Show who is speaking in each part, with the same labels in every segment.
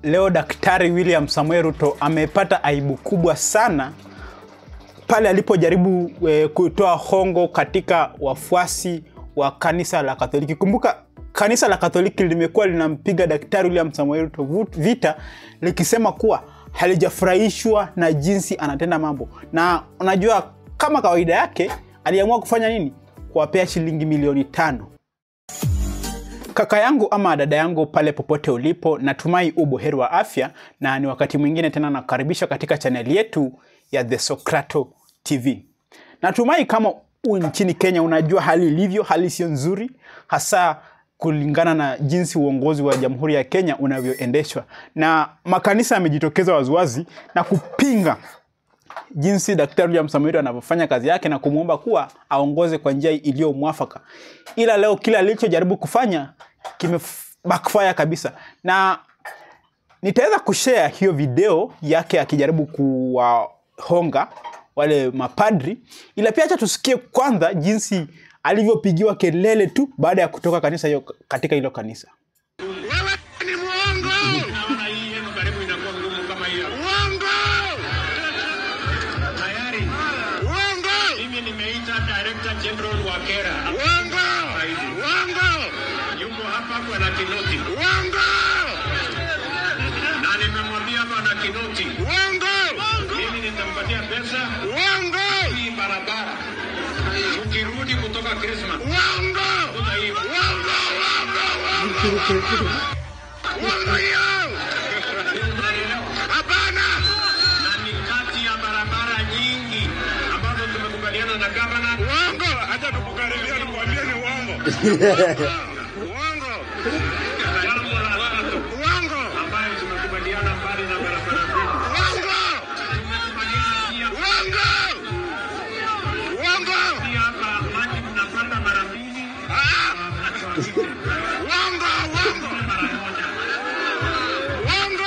Speaker 1: leo Daktari William Samoei Ruto amepata aibu kubwa sana pale alipojaribu e, kutoa hongo katika wafuasi wa kanisa la Katoliki. Kumbuka kanisa la Katoliki limekuwa linampiga Daktari William Samoei Ruto vita likisema kuwa halijafurahishwa na jinsi anatenda mambo, na unajua kama kawaida yake aliamua kufanya nini? Kuwapea shilingi milioni tano. Kaka yangu ama dada yangu pale popote ulipo, natumai uboheri wa afya, na ni wakati mwingine tena nakaribisha katika chaneli yetu ya The Socrato TV. Natumai kama u nchini Kenya unajua hali ilivyo, hali sio nzuri, hasa kulingana na jinsi uongozi wa Jamhuri ya Kenya unavyoendeshwa, na makanisa yamejitokeza waziwazi na kupinga jinsi Daktari William Samoei Ruto anavyofanya kazi yake na kumwomba kuwa aongoze kwa njia iliyo mwafaka. Ila leo kila alichojaribu kufanya kime backfire kabisa, na nitaweza kushare hiyo video yake akijaribu kuwahonga wale mapadri, ila pia acha tusikie kwanza jinsi alivyopigiwa kelele tu baada ya kutoka kanisa hiyo katika hilo kanisa.
Speaker 2: Wewe ni mwongo.
Speaker 3: Naona hii yenu karibu inakuwa ngumu kama hiyo.
Speaker 2: Uongo.
Speaker 3: Tayari
Speaker 2: Uongo.
Speaker 3: mimi nimeita Director General wa Kera.
Speaker 2: Uongo. Uongo.
Speaker 3: Yuko hapa kwa na Kinoti.
Speaker 2: Uongo.
Speaker 3: Na nimemwambia bwana Kinoti,
Speaker 2: Uongo.
Speaker 3: mimi nitampatia pesa
Speaker 2: Uongo.
Speaker 3: hii barabara. Ukirudi kutoka Christmas.
Speaker 2: Uongo.
Speaker 3: Kuna hii
Speaker 2: Uongo. Uongo. Uongo. Uongo hiyo. Hapana.
Speaker 3: na ni kati ya barabara nyingi ambazo tumekubaliana na gavana.
Speaker 2: Uongo. Acha tukukaribia nikwambie ni uongo. Uongo.
Speaker 3: Jambo la tatu
Speaker 2: Uongo.
Speaker 3: ambayo tumekubaliana mbali na barabara zetu.
Speaker 2: Uongo.
Speaker 3: Tumekubaliana pia
Speaker 2: Uongo. Uongo.
Speaker 3: pia hapa maji tunapanda mara mbili
Speaker 2: Ah.
Speaker 3: mwaka wa nne.
Speaker 2: Uongo. Uongo.
Speaker 3: mara moja.
Speaker 2: Uongo.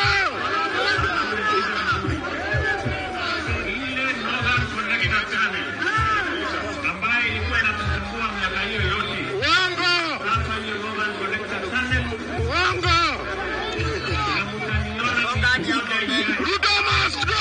Speaker 3: Ile Northern Connector Tunnel ambayo ilikuwa inatusumbua miaka hiyo yote.
Speaker 2: Uongo.
Speaker 3: Sasa hiyo Northern Connector Tunnel
Speaker 2: Uongo.
Speaker 3: na mtaniona nikikuja ijayo.
Speaker 2: Ruto must go.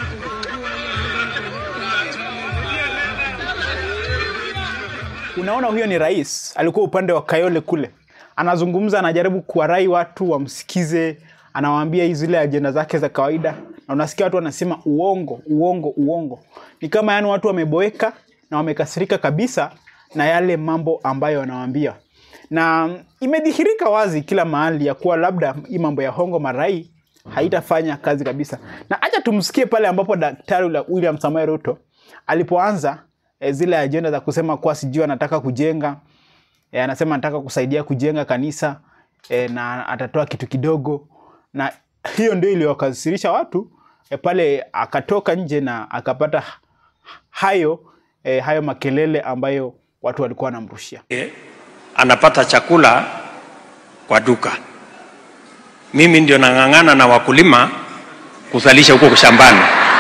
Speaker 1: Unaona, huyo ni rais, alikuwa upande wa Kayole kule, anazungumza, anajaribu kuwarai watu wamsikize, anawaambia hizi zile ajenda zake za kawaida, na unasikia watu wanasema uongo, uongo, uongo. Ni kama yani watu wameboeka na wamekasirika kabisa na yale mambo ambayo wanawaambia, na imedhihirika wazi kila mahali ya kuwa labda hii mambo ya hongo marai haitafanya kazi kabisa. Na acha tumsikie pale ambapo Daktari William Samoei Ruto alipoanza e, zile ajenda za kusema kuwa sijui anataka kujenga e, anasema anataka kusaidia kujenga kanisa e, na atatoa kitu kidogo, na hiyo ndio iliyowakasirisha watu e, pale akatoka nje na akapata hayo e, hayo makelele ambayo watu walikuwa wanamrushia.
Speaker 4: anapata chakula kwa duka. Mimi ndio nang'ang'ana na wakulima kuzalisha huko shambani.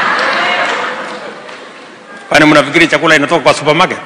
Speaker 4: Kwani mnafikiri chakula inatoka kwa supermarket?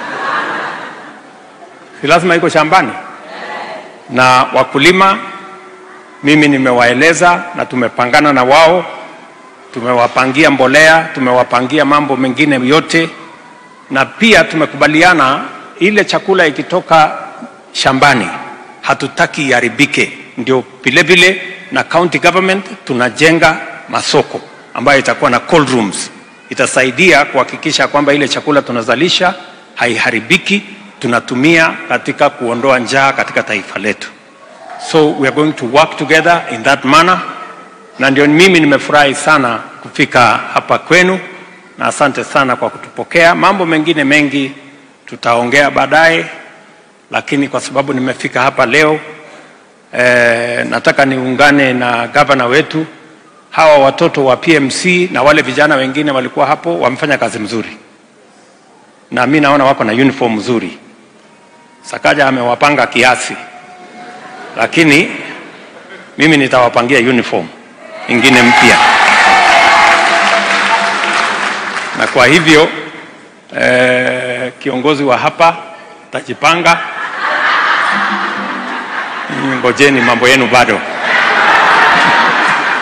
Speaker 4: Si lazima iko shambani. Na wakulima mimi nimewaeleza na tumepangana na wao, tumewapangia mbolea, tumewapangia mambo mengine yote, na pia tumekubaliana ile chakula ikitoka shambani hatutaki iharibike. Ndio vilevile na county government tunajenga masoko ambayo itakuwa na cold rooms, itasaidia kuhakikisha kwamba ile chakula tunazalisha haiharibiki, tunatumia katika kuondoa njaa katika taifa letu. So we are going to work together in that manner, na ndio mimi nimefurahi sana kufika hapa kwenu, na asante sana kwa kutupokea. Mambo mengine mengi tutaongea baadaye, lakini kwa sababu nimefika hapa leo eh, nataka niungane na gavana wetu. Hawa watoto wa PMC na wale vijana wengine walikuwa hapo, wamefanya kazi mzuri, na mi naona wako na uniform nzuri. Sakaja amewapanga kiasi, lakini mimi nitawapangia uniform ingine mpya, na kwa hivyo eh, kiongozi wa hapa tajipanga. Nyinyi Ngojeni, mambo yenu bado.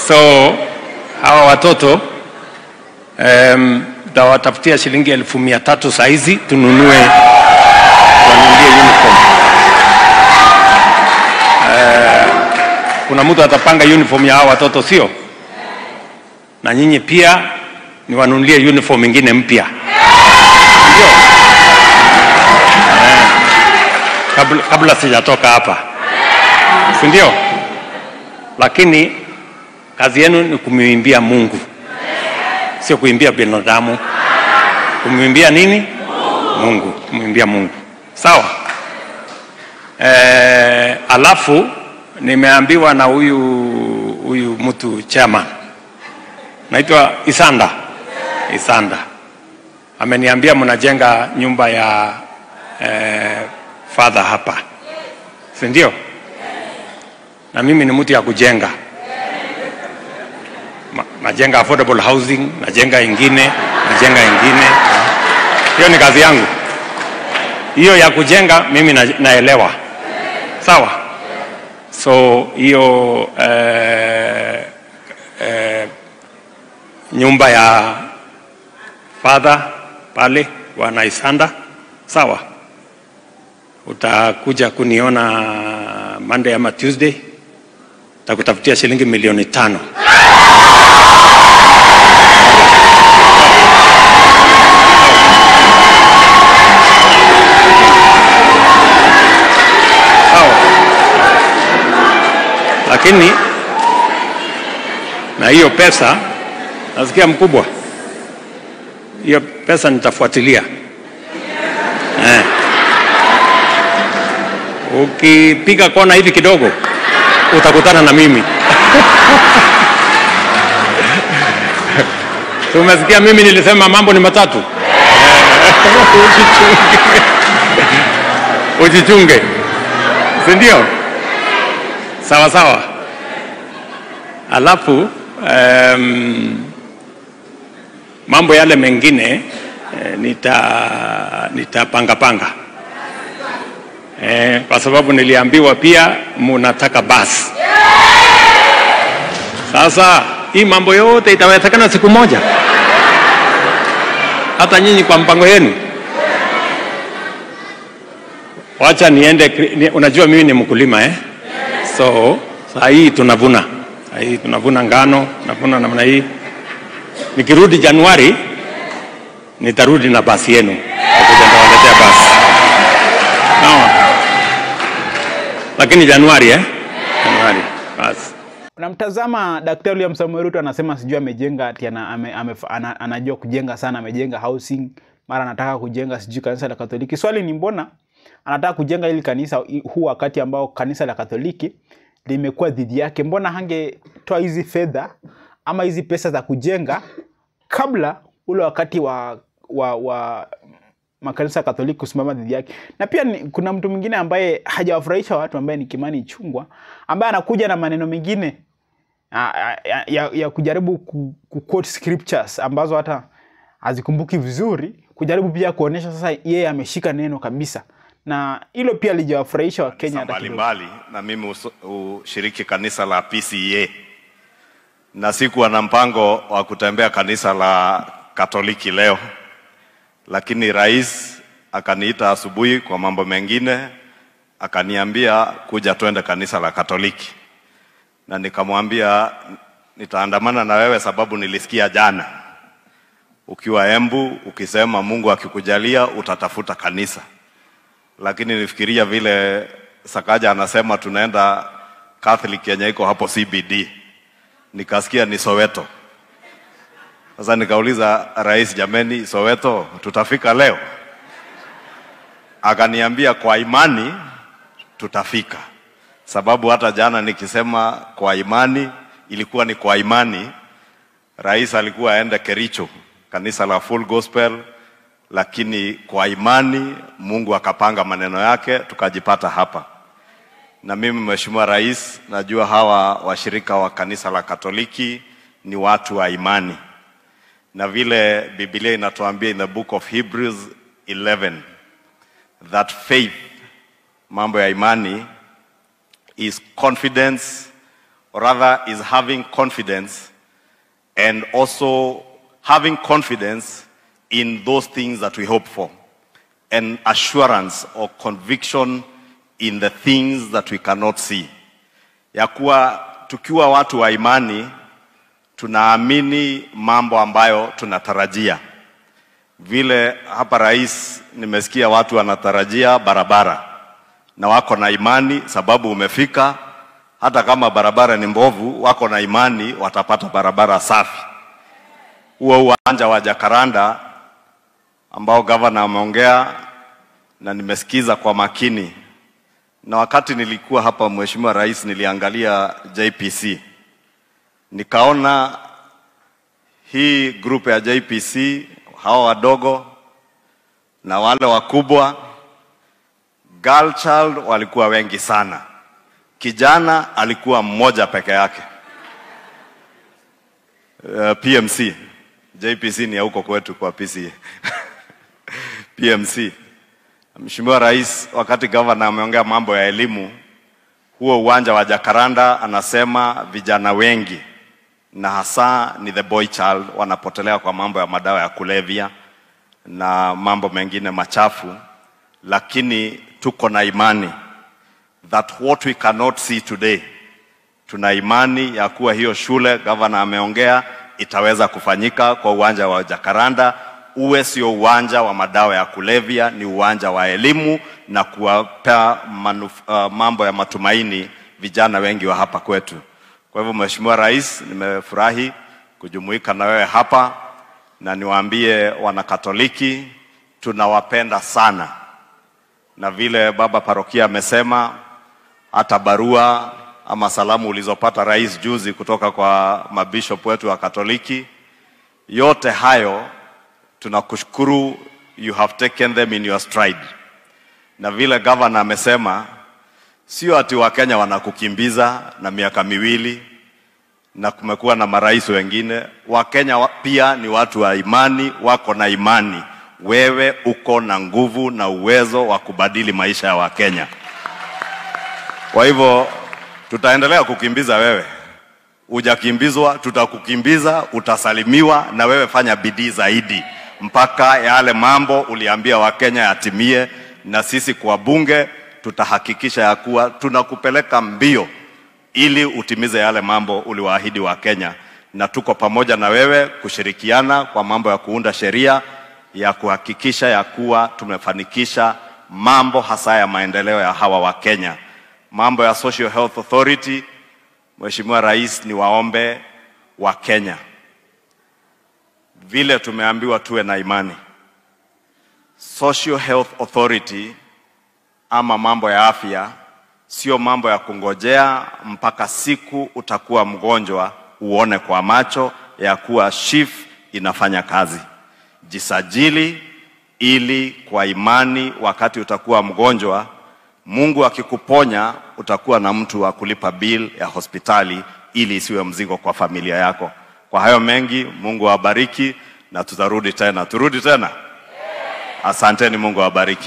Speaker 4: So hawa watoto um, tawatafutia shilingi elfu mia tatu saa hizi tununue wanunulie uniform. Eh, kuna mtu atapanga uniform ya hawa watoto sio? Na nyinyi pia niwanunulie uniform ingine mpya ndio? Eh, kabla, kabla sijatoka hapa si ndio? Lakini kazi yenu ni kumwimbia Mungu, sio kuimbia binadamu. Kumwimbia nini? Mungu, kumwimbia Mungu. Sawa. Eh, alafu nimeambiwa na huyu huyu mtu chairman naitwa Isanda. Isanda ameniambia mnajenga nyumba ya eh, father hapa, si ndio? Na mimi ni mtu ya kujenga Ma- najenga affordable housing, najenga ingine, najenga ingine. Hiyo ni kazi yangu. Hiyo ya kujenga mimi na, naelewa. Sawa. So hiyo eh, eh, nyumba ya father pale bwana Isanda, sawa. Utakuja kuniona Monday ama Tuesday, takutafutia shilingi milioni tano. sawa. Lakini na hiyo pesa nasikia mkubwa, hiyo pesa nitafuatilia eh. Ukipiga kona hivi kidogo utakutana na mimi. Si Umesikia mimi nilisema mambo ni matatu Eh, ujichunge, ujichunge, si ndio? Sawa sawa. Alafu um, mambo yale mengine eh, nita nitapanga panga eh, kwa sababu niliambiwa pia munataka basi. Sasa hii mambo yote itawezekana siku moja, hata nyinyi kwa mpango yenu. Wacha niende, kri- ni, unajua mimi ni mkulima eh? So saa hii tunavuna, saa hii tunavuna ngano, tunavuna namna hii. Nikirudi Januari nitarudi na basi yenu, nitakuja nitawaletea basi sawa. Lakini Januari eh? Januari basi.
Speaker 1: Unamtazama Daktari William Samoei Ruto anasema sijui amejenga ati ana, ame, ame, ana, anajua kujenga sana, amejenga housing, mara anataka kujenga sijui kanisa la Katoliki. Swali ni mbona anataka kujenga hili kanisa huu wakati ambao kanisa la Katoliki limekuwa dhidi yake? Mbona hangetoa hizi fedha ama hizi pesa za kujenga kabla ule wakati wa, wa, wa makanisa ya Katoliki kusimama dhidi yake. Na pia ni, kuna mtu mwingine ambaye hajawafurahisha watu ambaye ni Kimani Ichung'wah ambaye anakuja na maneno mengine ya, ya, ya, ya kujaribu ku, ku quote scriptures ambazo hata hazikumbuki vizuri, kujaribu pia kuonyesha sasa yeye ameshika neno kabisa, na hilo pia lijawafurahisha Wakenya hata kidogo.
Speaker 5: mbalimbali na mimi uso- ushiriki kanisa la PCEA na sikuwa na mpango wa kutembea kanisa la Katoliki leo, lakini rais akaniita asubuhi kwa mambo mengine, akaniambia kuja twende kanisa la Katoliki, na nikamwambia nitaandamana na wewe sababu nilisikia jana ukiwa Embu ukisema Mungu akikujalia utatafuta kanisa lakini nifikiria vile Sakaja anasema tunaenda Catholic yenye iko hapo CBD, nikasikia ni Soweto. Sasa nikauliza rais, jameni, Soweto tutafika leo? Akaniambia kwa imani tutafika, sababu hata jana nikisema kwa imani ilikuwa ni kwa imani. Rais alikuwa aende Kericho, kanisa la Full Gospel, lakini kwa imani Mungu akapanga maneno yake tukajipata hapa. Na mimi Mheshimiwa Rais, najua hawa washirika wa kanisa la Katoliki ni watu wa imani, na vile Biblia inatuambia in the book of Hebrews 11 that faith, mambo ya imani is confidence or rather is having confidence and also having confidence in those things that we hope for and assurance or conviction in the things that we cannot see. Ya kuwa tukiwa watu wa imani tunaamini mambo ambayo tunatarajia. Vile hapa rais, nimesikia watu wanatarajia barabara na wako na imani, sababu umefika. Hata kama barabara ni mbovu, wako na imani watapata barabara safi. Huo uwanja wa Jakaranda ambao gavana ameongea na nimesikiza kwa makini, na wakati nilikuwa hapa, Mheshimiwa Rais, niliangalia JPC nikaona hii grupu ya JPC hawa wadogo na wale wakubwa, girl child walikuwa wengi sana, kijana alikuwa mmoja peke yake. Uh, PMC JPC ni ya huko kwetu kwa PCA PMC. Mheshimiwa Rais, wakati gavana ameongea mambo ya elimu, huo uwanja wa Jakaranda anasema vijana wengi na hasa ni the boy child wanapotelea kwa mambo ya madawa ya kulevya na mambo mengine machafu, lakini tuko na imani that what we cannot see today, tuna imani ya kuwa hiyo shule gavana ameongea itaweza kufanyika kwa uwanja wa Jakaranda, uwe sio uwanja wa madawa ya kulevya, ni uwanja wa elimu na kuwapea manuf, uh, mambo ya matumaini vijana wengi wa hapa kwetu. Kwa hivyo Mheshimiwa Rais, nimefurahi kujumuika na wewe hapa na niwaambie wanakatoliki tunawapenda sana, na vile baba parokia amesema, hata barua ama salamu ulizopata rais juzi kutoka kwa mabishop wetu wa Katoliki, yote hayo tunakushukuru, you have taken them in your stride. Na vile governor amesema, sio ati Wakenya wanakukimbiza na miaka miwili na kumekuwa na marais wengine. Wakenya wa- pia ni watu wa imani, wako na imani. Wewe uko na nguvu na uwezo wa kubadili maisha ya Wakenya. Kwa hivyo tutaendelea kukimbiza wewe, hujakimbizwa, tutakukimbiza, utasalimiwa, na wewe fanya bidii zaidi mpaka yale mambo uliambia Wakenya yatimie, na sisi kwa bunge tutahakikisha ya kuwa tunakupeleka mbio ili utimize yale mambo uliwaahidi wa Kenya, na tuko pamoja na wewe kushirikiana kwa mambo ya kuunda sheria ya kuhakikisha ya kuwa tumefanikisha mambo hasa ya maendeleo ya hawa wa Kenya. Mambo ya Social Health Authority, Mheshimiwa Rais, ni waombe wa Kenya vile tumeambiwa tuwe na imani. Social Health Authority ama mambo ya afya sio mambo ya kungojea mpaka siku utakuwa mgonjwa uone kwa macho ya kuwa SHIF inafanya kazi. Jisajili ili kwa imani, wakati utakuwa mgonjwa, Mungu akikuponya, utakuwa na mtu wa kulipa bill ya hospitali ili isiwe mzigo kwa familia yako. Kwa hayo mengi, Mungu awabariki na tutarudi tena. Turudi tena. Asanteni, Mungu awabariki.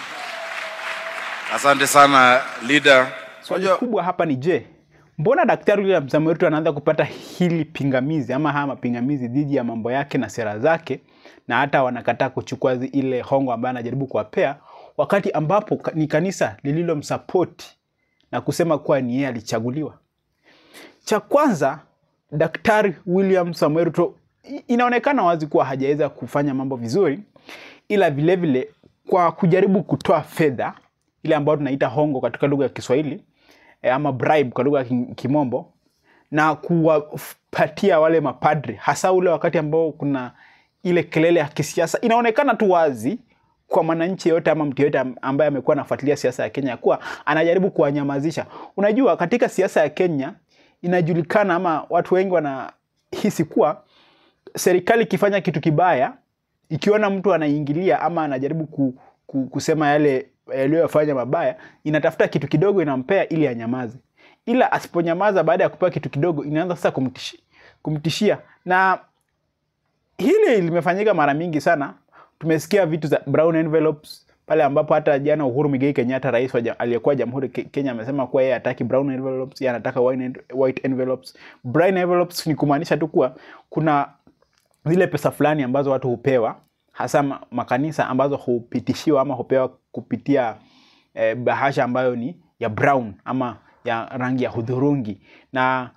Speaker 6: Asante sana leader.
Speaker 1: Swali
Speaker 6: Unajua-
Speaker 1: kubwa hapa ni je, mbona Daktari William Samoei Ruto anaanza kupata hili pingamizi ama haya mapingamizi dhidi ya mambo yake na sera zake, na hata wanakataa kuchukua zi- ile hongo ambayo anajaribu kuwapea, wakati ambapo ka- ni kanisa lililomsapoti na kusema kuwa ni yeye alichaguliwa. Cha kwanza, Daktari William Samoei Ruto i- inaonekana wazi kuwa hajaweza kufanya mambo vizuri, ila vilevile vile, kwa kujaribu kutoa fedha ile ambayo tunaita hongo katika lugha ya Kiswahili eh, ama bribe kwa lugha ya Ki- Kimombo na kuwapatia wale mapadri, hasa ule wakati ambao kuna ile kelele ya kisiasa, inaonekana tu wazi kwa mwananchi yote ama mtu yote ambaye amekuwa anafuatilia siasa ya Kenya kuwa anajaribu kuwanyamazisha. Unajua, katika siasa ya Kenya inajulikana ama watu wengi wanahisi kuwa serikali ikifanya kitu kibaya, ikiona mtu anaingilia ama anajaribu ku, ku, kusema yale yaliyofanya mabaya, inatafuta kitu kidogo inampea ili anyamaze, ila asiponyamaza baada ya kupewa kitu kidogo, inaanza sasa kumtishi, kumtishia na hili limefanyika mara mingi sana. Tumesikia vitu za brown envelopes, pale ambapo hata jana Uhuru Muigai Kenyatta rais wa ja- aliyekuwa jamhuri Ke- Kenya amesema kuwa yeye hataki brown envelopes, yeye anataka white white envelopes. Brown envelopes ni kumaanisha tu kuwa kuna zile pesa fulani ambazo watu hupewa hasa ma- makanisa ambazo hupitishiwa ama hupewa kupitia eh, bahasha ambayo ni ya brown ama ya rangi ya hudhurungi na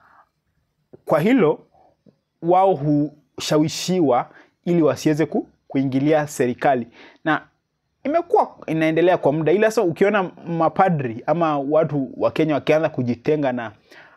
Speaker 1: kwa hilo wao hushawishiwa ili wasiweze ku, kuingilia serikali na imekuwa inaendelea kwa muda ila sasa ukiona mapadri ama watu wa kenya wakianza kujitenga na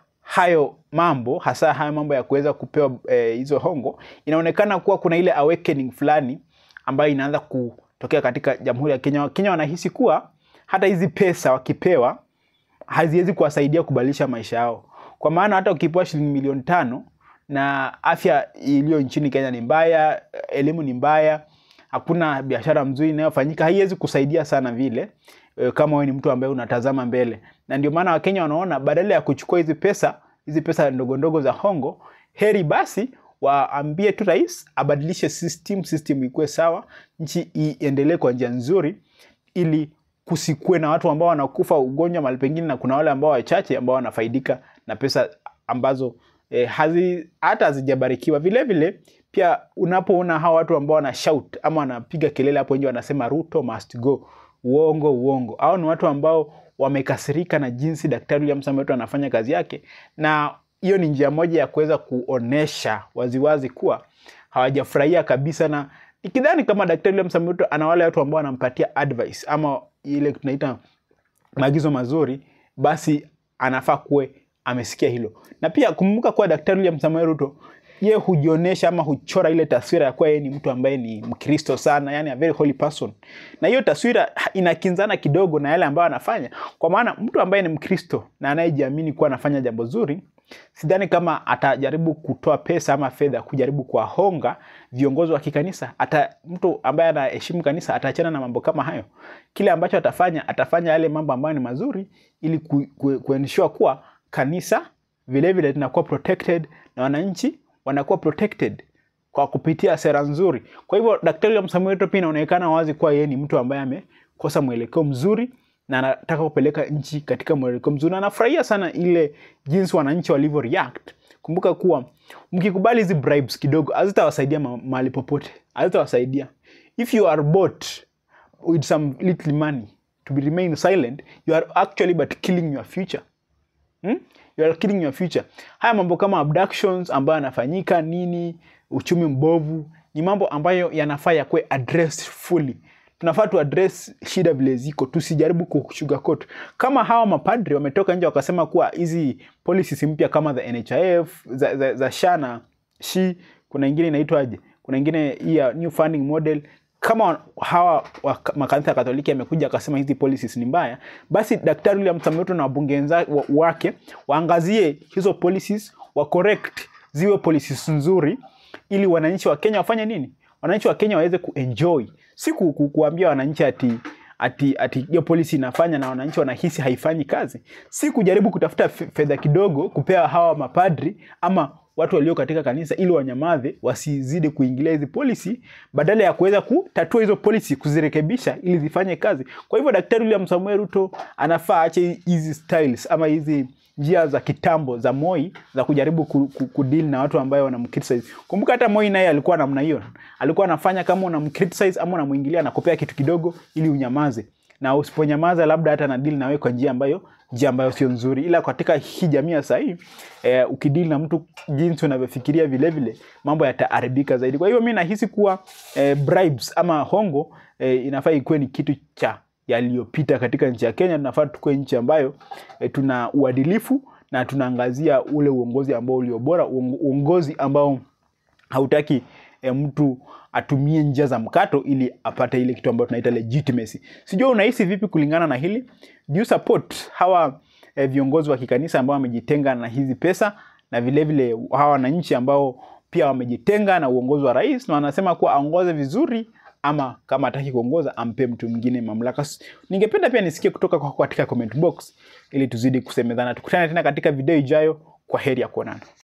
Speaker 1: hayo mambo hasa haya mambo ya kuweza kupewa eh, hizo hongo inaonekana kuwa kuna ile awakening fulani ambayo inaanza kutokea katika jamhuri ya kenya wakenya wanahisi kuwa hata hizi pesa wakipewa haziwezi kuwasaidia kubadilisha maisha yao kwa maana hata ukipewa shilingi milioni tano na afya iliyo nchini kenya ni mbaya elimu ni mbaya hakuna biashara mzuri inayofanyika haiwezi kusaidia sana vile e, kama wewe ni mtu ambaye unatazama mbele na ndio maana wakenya wanaona badala ya kuchukua hizi pesa hizi pesa ndogo ndogo za hongo heri basi waambie tu rais abadilishe system system ikuwe sawa nchi iendelee kwa njia nzuri ili kusikue na watu ambao wanakufa ugonjwa mahali pengine na kuna wale ambao wachache ambao wanafaidika na pesa ambazo eh, hazi, hata hazijabarikiwa vile vile pia unapoona hawa watu ambao wana shout ama wanapiga kelele hapo nje wanasema ruto must go uongo uongo au ni watu ambao wamekasirika na jinsi daktari William Samoei Ruto anafanya kazi yake na hiyo ni njia moja ya kuweza kuonesha waziwazi kuwa hawajafurahia kabisa na ikidhani kama daktari William Samoei Ruto ana wale watu ambao wanampatia advice ama ile tunaita maagizo mazuri basi anafaa kuwe amesikia hilo na pia kumbuka kuwa daktari William Samoei Ruto ye hujionyesha ama huchora ile taswira ya kuwa yeye ni mtu ambaye ni mkristo sana yani a very holy person na hiyo taswira inakinzana kidogo na yale ambayo anafanya kwa maana mtu ambaye ni mkristo na anayejiamini kuwa anafanya jambo zuri sidhani kama atajaribu kutoa pesa ama fedha kujaribu kuwahonga viongozi wa kikanisa hata mtu ambaye anaheshimu kanisa ataachana na mambo kama hayo kile ambacho atafanya atafanya yale mambo ambayo ni mazuri ili ku, ku, kuensure kuwa kanisa vilevile linakuwa protected na wananchi wanakuwa protected kwa kupitia sera nzuri kwa hivyo daktari William Samoei Ruto pia inaonekana wazi kuwa yeye ni mtu ambaye amekosa mwelekeo mzuri na anataka kupeleka nchi katika mwelekeo mzuri na anafurahia sana ile jinsi wananchi walivyo react kumbuka kuwa mkikubali hizi bribes kidogo hazitawasaidia ma- mahali popote hazitawasaidia if you are bought with some little money to be remain silent you are actually but killing your future hmm? you are killing your future haya mambo kama abductions ambayo yanafanyika nini uchumi mbovu ni mambo ambayo yanafaa yakuwe addressed fully tunafaa tu address shida vile ziko tusijaribu kusugarcoat kama hawa mapadri wametoka nje wakasema kuwa hizi policies mpya kama the nhif za, za, za sha na shi kuna ingine inaitwaje kuna ingine hii ya new funding model kama hawa wa- makanisa ya katoliki yamekuja akasema hizi policies ni mbaya basi daktari William Samoei Ruto na wabunge wenza- wa- wake waangazie hizo policies wa correct ziwe policies nzuri ili wananchi wa kenya wafanye nini wananchi wa kenya waweze kuenjoy si ku, ku, kuambia wananchi ati ati ati hiyo policy inafanya na wananchi wanahisi haifanyi kazi si kujaribu kutafuta fe- fedha kidogo kupea hawa mapadri ama watu walio katika kanisa ili wanyamaze wasizidi kuingilia hizi policy badala ya kuweza kutatua hizo policy kuzirekebisha ili zifanye kazi kwa hivyo daktari William Samoei Ruto anafaa ache hizi styles ama hizi njia za kitambo za Moi za kujaribu ku, ku, kudeal na watu ambayo wanamcriticize. Kumbuka hata Moi naye alikuwa namna hiyo, alikuwa anafanya kama unamcriticize ama unamuingilia na kupea kitu kidogo ili unyamaze, na usiponyamaza labda hata na deal na wewe kwa njia ambayo njia ambayo sio nzuri, ila katika hii jamii ya sasa hii eh, ukidili na mtu jinsi unavyofikiria vile vile mambo yataharibika zaidi. Kwa hiyo mimi nahisi kuwa eh, bribes ama hongo eh, inafaa ikuwe ni kitu cha yaliyopita katika nchi ya Kenya. Tunafaa tukue nchi ambayo e, tuna uadilifu na tunaangazia ule uongozi ambao ulio bora, uong- uongozi ambao hautaki e, mtu atumie njia za mkato ili apate ile kitu ambayo tunaita legitimacy. Sijua unahisi vipi kulingana na hili? Do you support hawa e, viongozi wa kikanisa ambao wamejitenga na hizi pesa na vile vile hawa wananchi ambao pia wamejitenga na uongozi wa rais na wanasema kuwa aongoze vizuri ama kama hataki kuongoza ampe mtu mwingine mamlaka. S- Ningependa pia nisikie kutoka kwako katika comment box ili tuzidi kusemezana. Tukutane tena katika video ijayo. Kwa heri ya kuonana.